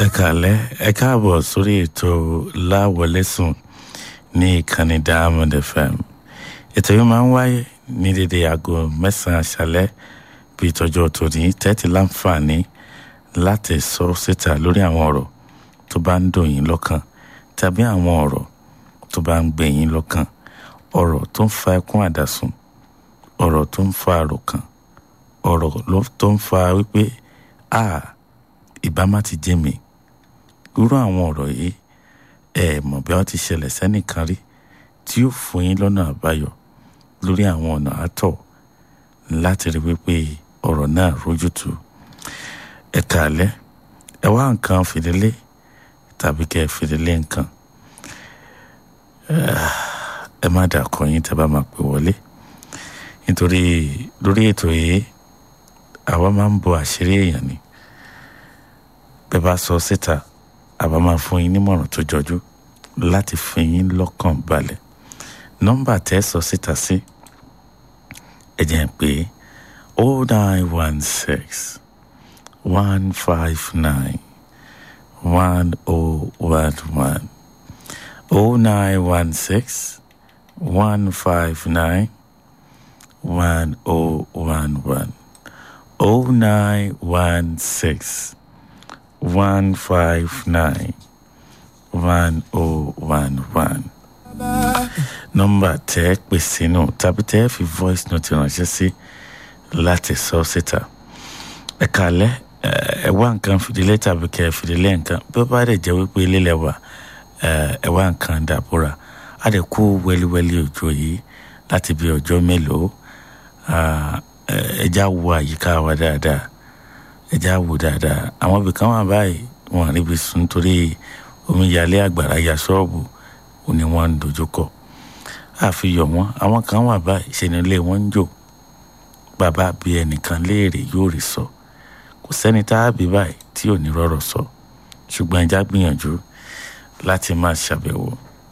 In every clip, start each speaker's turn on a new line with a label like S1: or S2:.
S1: ẹ kàlẹ́ ẹ káàbọ̀ sórí ètò láwọlẹ́sùn ní ìkànnì diamond fm ètò yìí máa ń wáyé ní dédé aago mẹ́sàn-án àṣálẹ́ bí ìtọ́jú tòní tẹ́tí láǹfààní láti sọ síta lórí àwọn ọ̀rọ̀ tó bá ń dùn yín lọ́kàn tàbí àwọn ọ̀rọ̀ tó bá ń gbé yín lọ́kàn ọ̀rọ̀ tó ń fa ẹkún àdàsùn ọ̀rọ̀ tó ń fa àròkàn ọ̀rọ̀ tó ń fa wípé a ìbá má ti jẹ́ mi irú àwọn ọ̀rọ̀ yìí ẹ mọ̀ bí wọ́n ti ṣẹlẹ̀ sẹ́nìkan rí tí yóò fún yín lọ́nà àbáyọ lórí àwọn ọ̀nà àtọ̀ láti rí wípé ọ̀rọ̀ náà rójútu ẹ kàálẹ́ ẹ wá nǹkan fìdílé tàbí kẹ́ ẹ fìdílé nǹkan ẹ má dà kọ yín tẹ́ bá máa pè wọlé nítorí lórí ètò yìí àwa máa ń bo àṣírí èèyàn ni bẹ́ẹ̀ bá sọ síta àbá máa fún yín nímọ̀ràn tó jọjú láti fi yín lọ́kàn balẹ̀ nọ́mbà tẹ́ sọ síta sí ẹ jẹ́ pé o nine one six one five nine one o one one o nine one six one five nine one o one one o nine one six one five nine one oh one one nọ́mbà tẹ́ pè sínú tàbí tẹ́ fi voice note ránṣẹ́ sí láti sọ síta ẹ kàlẹ́ ẹ wá nǹkan fìdílé tàbí kẹ́ fìdílé nǹkan bí ó bá dẹ̀ jẹ́ wípé lílẹ̀ wà ẹ wá nǹkan dàbúrà á lè kó wẹ́líwẹ́lí òjò yìí láti bí ọjọ́ mélòó ẹ já wo àyíká wa dáadáa ẹ já wò dáadáa àwọn ibìkan wà báyìí wọn àríbi sùn nítorí omíyalé àgbàrá ya ṣọ́ọ̀bù ò ní wọ́n ń dojúkọ àfihàn wọn àwọn kan wà báyìí ṣe ni ilé wọn ń jò bàbá bí ẹnìkan léèrè yóò rí sọ kò sẹ́ni tá a bí báyìí tí ò ní rọ́rọ̀ sọ ṣùgbọ́n ẹja gbìyànjú láti máa ṣàbẹ̀wò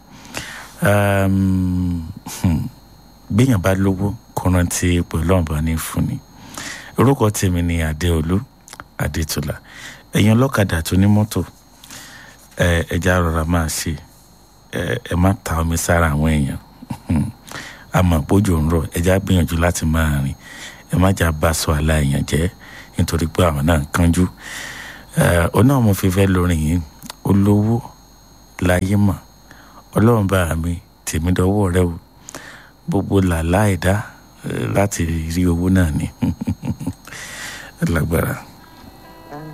S1: gbìyàn bá lówó kó rántí pẹ̀lú ọ̀bá ní fúnni orúkọ tèmi ni adéolú adétúlà ẹ̀yin ọlọ́kadà tó ní mọ́tò ẹja rọra máa ṣe ẹ má ta omi sára àwọn èèyàn àmọ́ bójú ń rọ̀ ẹja gbìyànjú láti máa rìn ẹ má jà bá sọ àlà èèyàn jẹ́ nítorí pé àwọn náà ń kánjú ọ náà mo fi fẹ́ lórin yìí olówó láyé mọ̀ ọlọ́run bá mi tèmi dọ́wọ́ rẹ o gbogbo làlá ẹ̀dá láti rí owó náà ni lágbára.